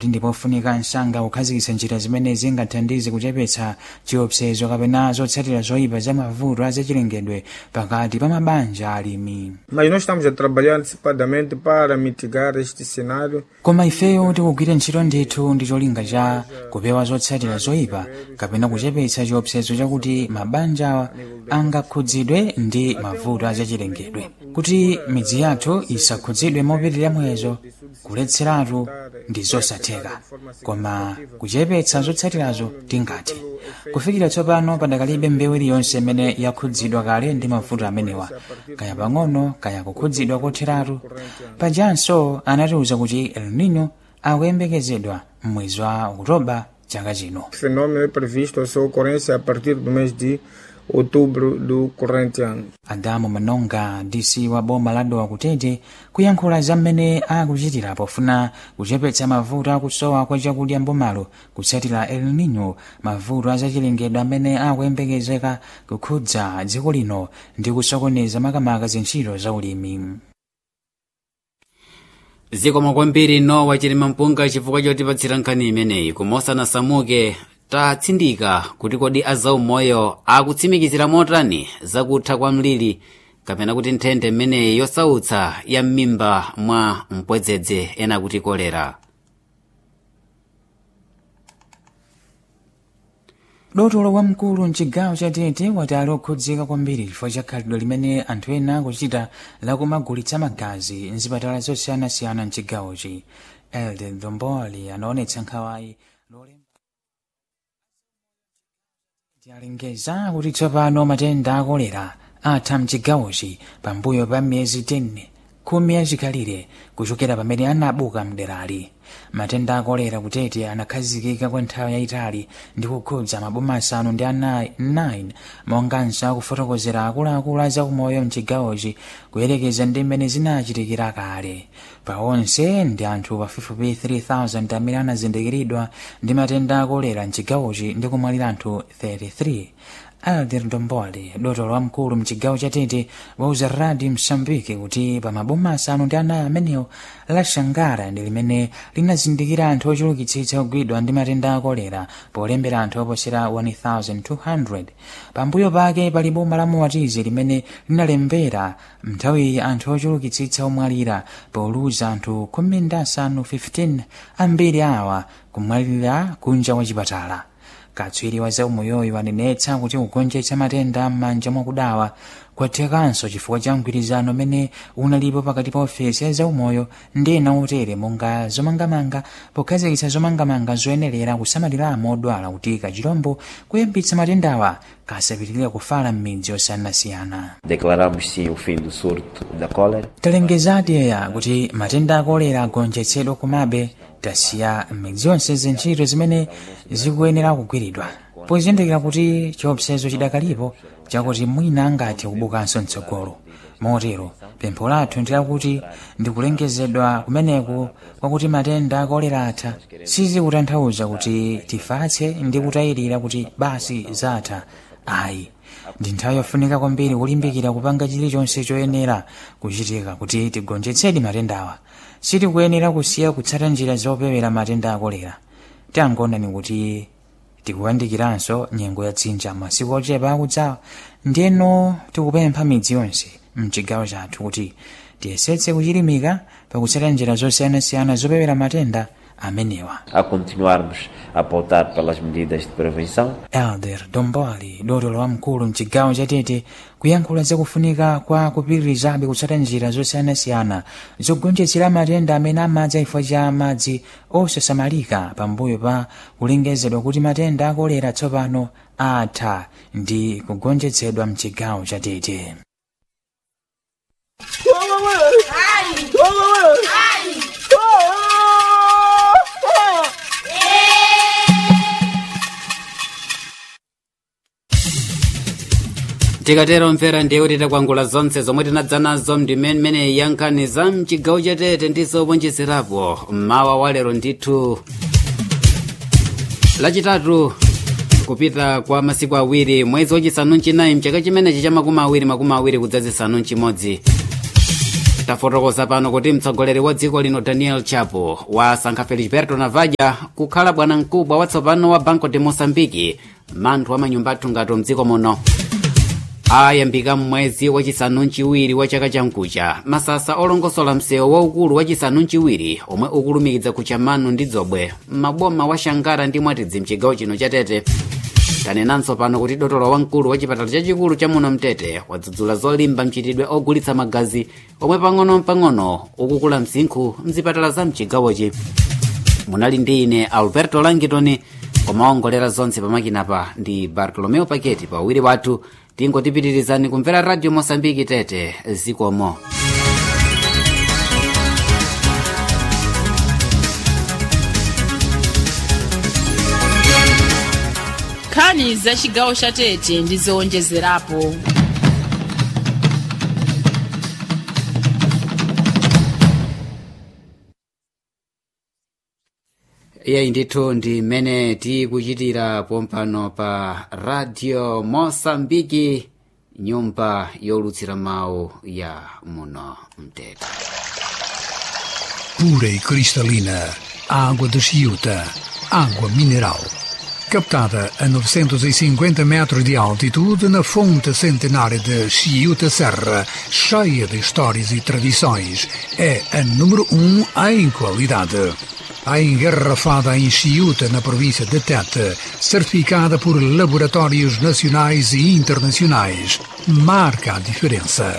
kuti ndipofunika msanga kukhazikitsa njira zimene zingathandize kuchepetsa chiopsezo kapena zotsatira zoyipa za mavuto a zachilengedwe pakati pa mabanja alimi Mas nós estamos a trabalhar antecipadamente para mitigar este cenário. koma ifeyo tikugwira ntchito ndithu ndi cholinga cha kupewa zotsatira zoyipa kapena kuchepetsa chiopsezo chakuti mabanja angakhudzidwe ndi mavuto azachilengedwe kuti midzi yathu isakhudzidwe mopitirira muyezo kuletseratu ndi zosatheka koma kuchepetsa zotsatirazo tingathe kufikira tsopano padakalibe mbewu iliyonse imene yakhudzidwa kale ndi mavuto amenewa kaya pang'ono kaya kukhudzidwa kotheratu pajanso anatiwuza kuti el nino akuyembekezedwa m'mwezi wa okutoba chaka chino O fenômeno é previsto a sua ocorrência a partir do mês de outubro do corrente ano. adamu manonga dc wa boma la dowa kutete kuyankhula za mmene akuchitira pofuna kuchepetsa mavuto akusowa kwa chakudya mbomalo kutsatira el nino mavuto azachilengedwe amene akuyembekezeka kukhudza dziko lino ndi kusokoneza makamaka zintchito za ulimi zikomo kwambiri nowa chilima mpunga chifukwa chotipatsira nkhani imeneyi kumosanasamuke tatsindika kuti kodi azaumoyo akutsimikizira motani zakutha kwa mliri kapena kuti nthenda imeneyi yosautsa ya m'mimba mwa mpwedzedze ena kuti kolera dotolo wamkulu mchigawo cha tete wati ali okhudzika kwambiri chifukwa cha khalidwe limene anthu ena akuchita lakumagulitsa magazi mzipatala zosiyanasiyana mchigawochi elde dhomboli anaonetsa nkhawayi alengeza kuti tsopano matenda akolera atha mchigawochi pambuyo pa miyezi 10 khumi yachikalire kuchokera pamene anabuka mderali matenda akolera kutete anakhazikika kwa nthawi yayitali ndi kukhudza maboma asanu ndi anayi 9 monganso akufotokozera akuluakulu a zaumoyo mchigawochi kuyerekeza ndi mmene zinachitikira kale pa onse ndi anthu pafupifupi 3000 amene anazindikiridwa ndi matenda akolera mchigawochi ndi kumwalira anthu 33 alder ndombole dotolo wamkulu mchigawo cha tete wauza radi msambiki kuti pa maboma asanu ndi anayi amenewo la shangara ndi limene linazindikira anthu ochulukitsitsa kugwidwa ndi matenda akolera polembera anthu oposera 1200 pambuyo pake pali boma la muwatizi limene linalembera mnthawiyi anthu ochulukitsitsa omwalira poluza anthu khumi ndi asanu 15 ambiri awa kumwalira kunja kwa chipatala katswiri wa zaumoyoyo wanenetsa kuti kugonjetsa matenda m'manja mwakudawa kwathekanso chifukwa cha mgwirizano umene unalipo pakati pa ofesi ya zaumoyo ndi ena otere monga zomangamanga pokhazikitsa zomangamanga zoyenera kusamaliramo odwala kuti kachirombo kuyambitsa matendawa kasapitirira kufala m'midzi yosiyanasiyana Declaramos sim o fim do surto da cólera. talengezadi eya kuti matenda akolera agonjetsedwa komabe tasiya m'midzi yonse zintchito zimene zikuyenera kugwiridwa pozindikira kuti chiopsezo chidakalipo chakuti mwina angathe kubukanso mtsogolo motero pempho lathu ndi lakuti ndikulengezedwa kumeneku kwakuti matenda akolera atha sizikutanthauza kuti tifatse ndi kutayirira kuti basi zatha ayi ndi nthawi yofunika kwambiri kulimbikira kupanga chilichonse choyenera kuchitika kuti tigonjetsedi matendawa sitikuyenera kusiya kutsata njira zopewera matenda akolera tangonani kuti tikuyandikiranso nyengo ya dzinja masiku ochepa akudzawa ndiyeno tikupempha midzi yonse mchigawo chathu kuti tiyesetse kuchilimika pakutsata njira zosiyanasiyana zopewera matenda amenewa A continuarmos a pautar pelas medidas de prevenção, elder domboli dotolo wamkulu mchigawo chatete kuyankhula zakufunika kwa kupitirizabe kutsata njira zosiyanasiyana zogonjetsera matenda amene amadza chifukwa cha madzi osasamalika pambuyo pa kulengezedwa kuti matenda akolera tsopano atha ndi kugonjetsedwa mchigawo chatete tikatero mvera ndiye kuti takwangula zonse zomwe tinadza nazo ndimene yankhani za mchigawo chatete ndi zowonjezerapo mmawa wa lero ndithu lachitatu kupita kwa masiku awiri mwezi wachisanu mchinayi mchaka chimenechi cha makumi awiri makumi awiri kudzazisanu mchimodzi tafotokoza pano kuti mtsogoleri wa dziko lino daniel chapo wasankha felisberto navaja kukhala bwanamkubwa watsopano wa banco de moçambique manthu a manyumba athungato mdziko muno ayambika mmwezi wachisanu mchiwiri wa chaka chamkucha masasa olongosola msewu waukulu wachisanu mchiwiri omwe ukulumikiza kuchamanu ndi dzobwe m'maboma wa shangara ndi mwatidzi mchigawo chino cha tete tanenanso pano kuti dotolo wamkulu wa chipatala chachikulu cha muno mtete wadzudzula zolimba mchitidwe ogulitsa magazi omwe pang'ono-pang'ono ukukula msinkhu mzipatala za mchigawochi munali ndi ine alberto langitoni komaongolera zonse pamakinapa ndi bartolomeo paketi pawiri wathu tingotipitirizani kumvera radio mosambiki tete zikomo nkhani za chigawo cha tete ndi zowonjezerapo iyeyi ndithu ndi mmene tikuchitira pompano pa radio mosambiki nyumba yolutsira mawu ya muno mtete pura e cristalina, água de Chiuta, água mineral. Captada a 950 metros de altitude na fonte centenária de Chiuta Serra, cheia de histórias e tradições, é a número um em qualidade. A engarrafada em Chiuta, na província de Tete, certificada por laboratórios nacionais e internacionais, marca a diferença.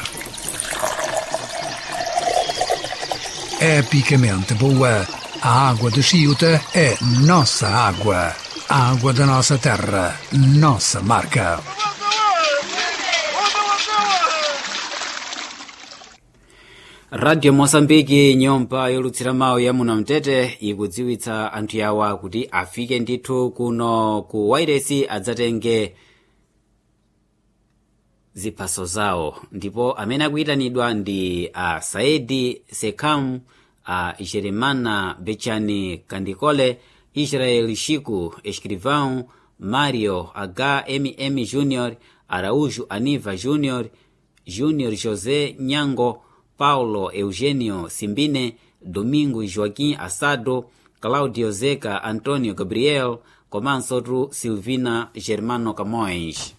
epicamente boa. A água de Chiuta é nossa água. A água da nossa terra, nossa marca. radio mosambiki nyumba yolutsira mawu ya muno mtete ikudziwitsa anthu yawa kuti afike ndithu kuno ku wairesi adzatenge ziphaso zawo ndipo amene akuyitanidwa ndi a saidi sekam a jeremana bechani kandikole israel shiku escrivão mario h mm junior araújo aniva junior junior josé nyango paulo eugênio simbine domingo joaquim assado claudio zeca antônio gabriel komanso tu silvina germano camões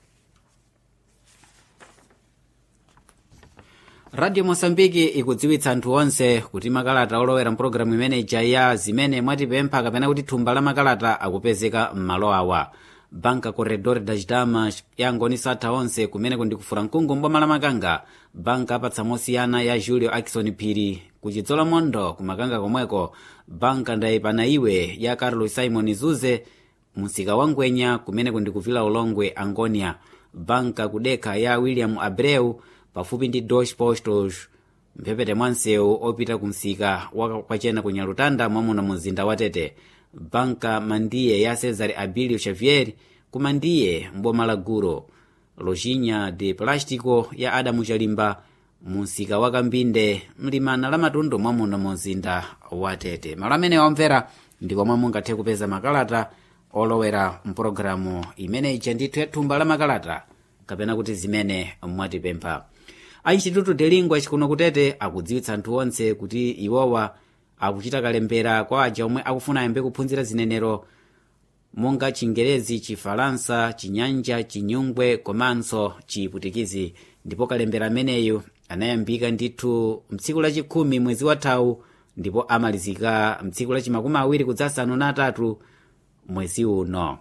radio mosambiki ikudziwitsa anthu onse kuti makalata olowera mpulogalamu imeneja ya zimene mwatipempha kapena kuti thumba la makalata akupezeka m'malo awa banka corredor das damas yangonisa atha onse kumene kundikufura mkungu mboma la makanga banka apatsa mosiyana ya julio akison phiri kuchidzola mondo kumakanga komweko banka ndayipana iwe ya carlos simon zuze msika wa ngwenya kumene kundikuvila ulongwe angonia banka kudekha ya william abreu pafupi ndi deutsche postos mphepete mwa msewu opita kumsika wakwachena ku nyalutanda mwamuna mu mzinda wa tete banka mandiye ya cesar abilio xavier kumandiye mboma la guro lojinha de plástico ya adamu chalimba mumsika wa kambinde mlimana la matundu mwamuno mu mzinda wa tete malo amene wamvera ndipo momwe mungathe kupeza makalata olowera mpulogalamu imene ija ndithu ya thumba la makalata kapena kuti zimene mwatipempha a instituto de lingua chikuno kutete akudziwitsa anthu onse kuti iwowa akuchita kalembera kwa aja omwe akufuna ayambe kuphunzira zinenero monga chingerezi chifalansa chinyanja chinyungwe komanso chiputikizi ndipo kalembera ameneyu anayambika ndithu mtsiku lachikhumi mwezi wathawu ndipo amalizika mtsiku lachimakumi awiri kudzasanu na atatu mwezi uno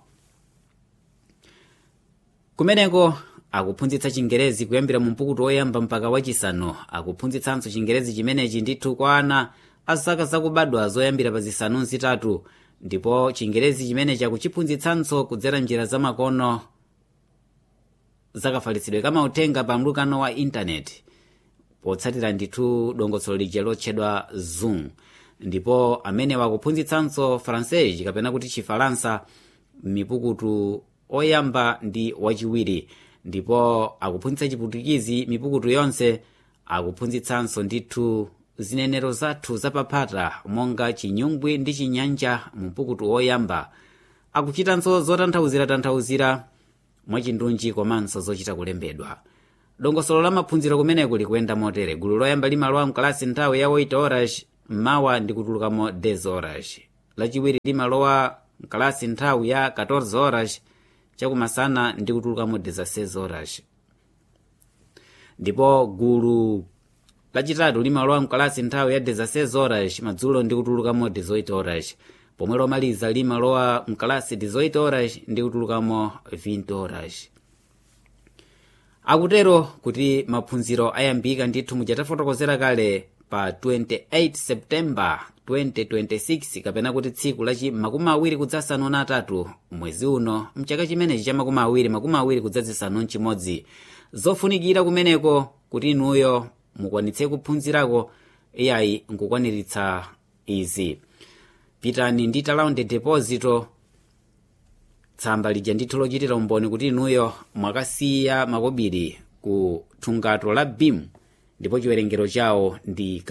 kumeneko akuphunzitsa chingerezi kuyambira mu mpukutu woyamba mpaka wachisanu akuphunzitsanso chingerezi chimenechi ndithu kwa ana a zaka zakubadwa zoyambira pa zisanu zitatu ndipo chingerezi chimenechi akuchiphunzitsanso kudzera njira zamakono zakafalitsidwe kamauthenga pa mlukano wa intaneti potsatira ndithu dongosolo lija lotchedwa zoom ndipo amene wakuphunzitsanso francais kapena kuti chifalansa mipukutu oyamba ndi wachiwiri ndipo akuphunzitsa chiputikizi mipukutu yonse akuphunzitsanso ndithu zinenero zathu zapaphata monga chinyungwi ndi chinyanja mumpukutu woyamba akuchitanso zotanthauzira-tanthauzira mwachindunji komanso zochita kulembedwa dongosolo la maphunziro kumeneko likuyenda motere gulu loyamba limalowa mkalasi nthawi ya 8 horas mmawa ndi kutulukamo 10 horas lachiwiri limalowa mkalasi nthawi ya 14 horas chakumasana ndi kutulukamo 16 horas ndipo gulu lachitatu limalowa mkalasi nthawi ya 16 horas madzulo ndi kutulukamo 18 horas pomwe lomaliza limalowa mkalasi 18 horas ndi kutulukamo 20 horas akutero kuti maphunziro ayambika ndithu muchatafotokozera kale pa 28 septemba 2026 kapena kuti tsiku lachi makumi awiri kudzasanu na atatu mwezi uno mchaka chimenechi cha makumi awiri makumi awiri kudzazisanu mchimodzi zofunikira kumeneko kuti inuyo mukwanitse kuphunzirako iyayi nkukwaniritsa izi pitani ndi talaundi deposito tsamba lija ndithu lochitira umboni kuti inuyo mwakasiya makobiri ku thungato la bim ndipo chiwerengero chawo ndi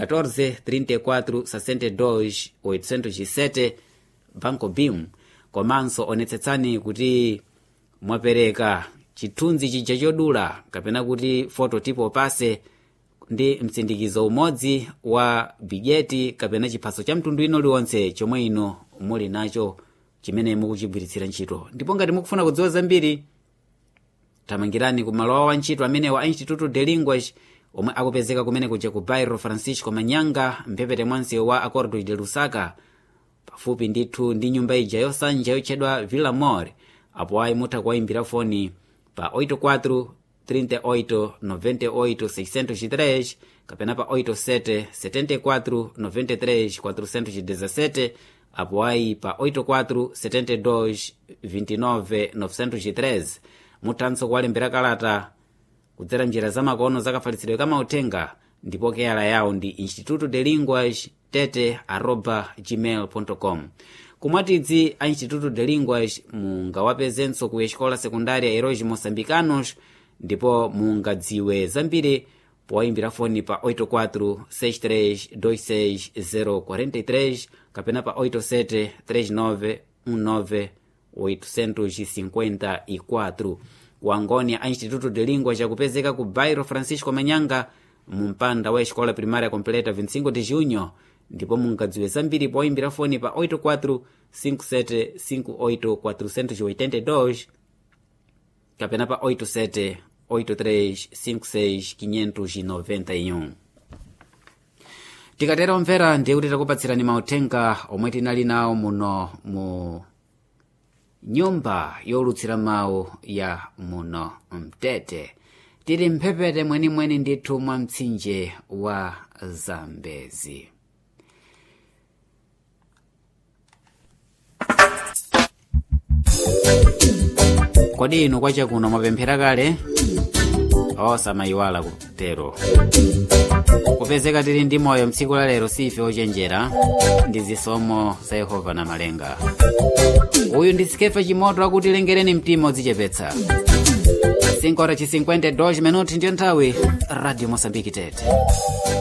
14,34,62,807 banco bim komanso onetsetsani kuti mwapereka chithunzi chija chodula kapena kuti fototipo pase ndi mtsindikizo umodzi wa bigeti kapena chiphaso cha mtundu ino liwonse chomwe ino muli nacho chimene mukuchigwiritsira ntchito ndipo ngati mukufuna kudziwa zambiri thamangirani ku malo awo antchito amene wa instituto de linguas omwe akupezeka kumene kuja ku bairro francisco manyanga mphepete mwansewu wa acordo de lusaka pafupi ndithu ndi nyumba ija yosanja yotchedwa villa mor apo ayi mutha kuwayimbira foni pa 84 38 98 603 kapena pa 87 74 93 417 apo ayi pa 84 72 29 903 muthanso kuwalembera kalata kudzera njira zamakono zakafalitsidwe kamauthenga ndipo keyala yawo ndi instituto de linguas tete arroba gmail com kumwatidzi a instituto de linguas mungawapezenso ku escola secundária heróis moçambicanos ndipo mungadziwe zambiri powayimbira foni pa 84 63 26 kapena pa 87 39 19 854 ku angonia a instituto de língua chakupezeka ku bairro francisco manyanga mu mpanda wa escola primária completa 25 de junho ndipo mungadziwe zambiri poyimbira foni pa 84 57 58 482 kapena pa 87 83 56 591 tikatera omvera ndiye kuti takupatsirani mauthenga omwe tinali nawo muno mu nyumba yolutsira mawu ya muno mtete tili mphepete mwenimweni ndithu mwa mtsinje wa zambezi kodi inu kwachakuno mwapemphera kale osamayiwala kutero kupezeka tili ndi moyo mtsiku la lero sife ochenjera ndi zisomo za yehova na malenga uyu ndi sikefa chimoto akuti lengereni mtima udzichepetsa 5 ora ci 52 minuti ndiyo nthawi radio mosambiki tete